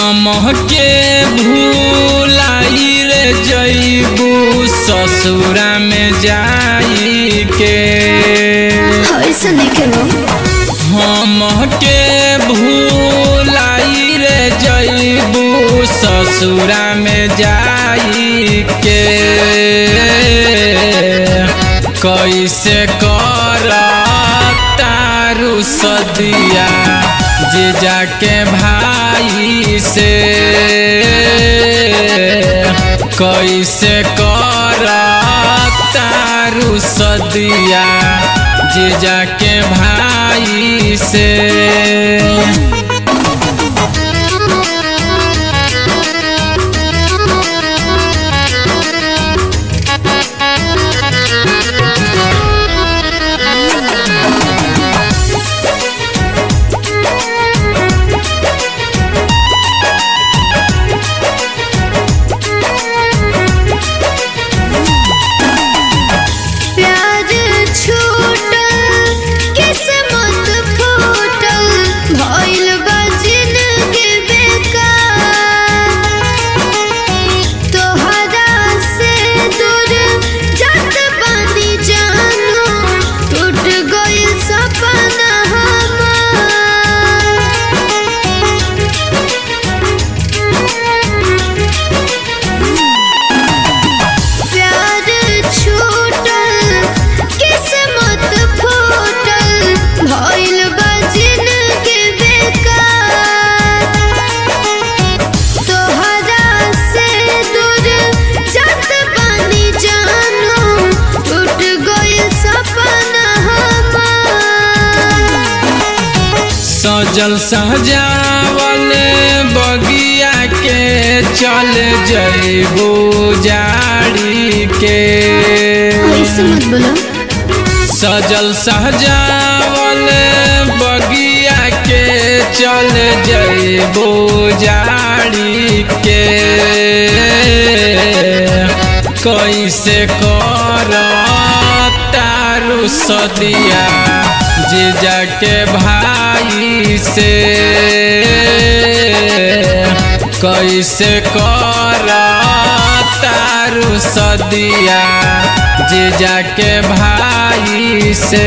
हमके भूलाई रे जईबू ससुरा में जाई के ऐसा नहीं करो हमके भूलाई रे जईबू ससुरा में जाई के कैसे कर तारू सदिया जे जाके भाई से कैसे कर तारू सदिया जे जाके भाई से प्यार छूटल किस्मत फूटल भइल बा जिंदगी बेकार तोहरा से दूर जात बानी जानू टूट गइल सपना प्यार छूटल किस्मत फूटल भइल बा जिंदगी बेकार तोहरा से दूर जात बानी जानू टूट गइल सपना हमार सजल सहजावल बगिया के चल जइबू जाड़ी के ऐसे मत बोलो सजल सहजावल बगिया के चल जइबू जाड़ी के कैसे कर तारू सदिया जे जाके भाई से कैसे कर तारू सदिया जे जाके भाई से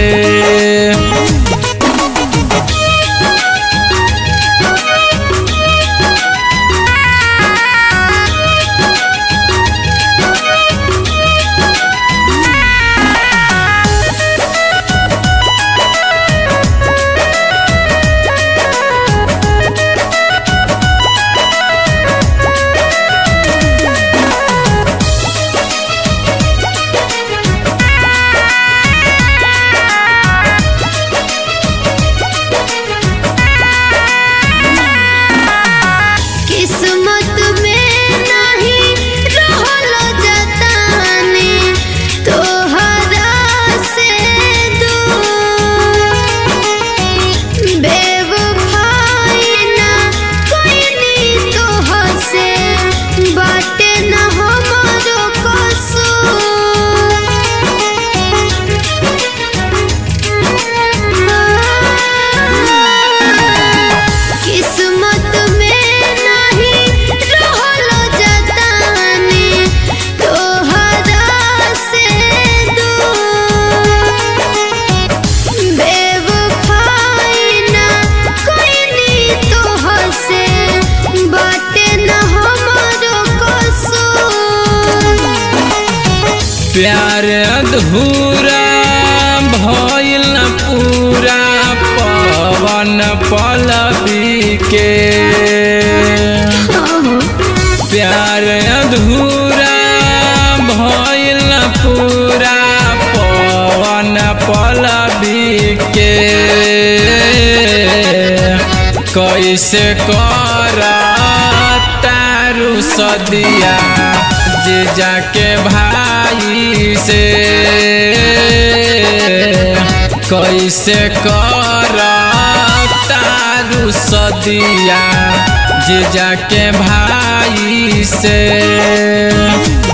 किस्मत में नहीं रहल जताने तोहरा से दूर बेवफाई ना कोइनी तोह से बाटे ना हमारो कसूर किस्मत में नहीं रहल जताने तोहरा से दूर बेवफाई ना कोइनी तोह से बाटे ना हमारो कसूर प्यार अधूरा भइल न पूरा पवन पलवी के प्यार अधूरा भइल न पूरा पवन पलवी के कैसे कर तारू सदिया जे जाके भाई से कैसे कर तारू सदिया जे जाके भाई से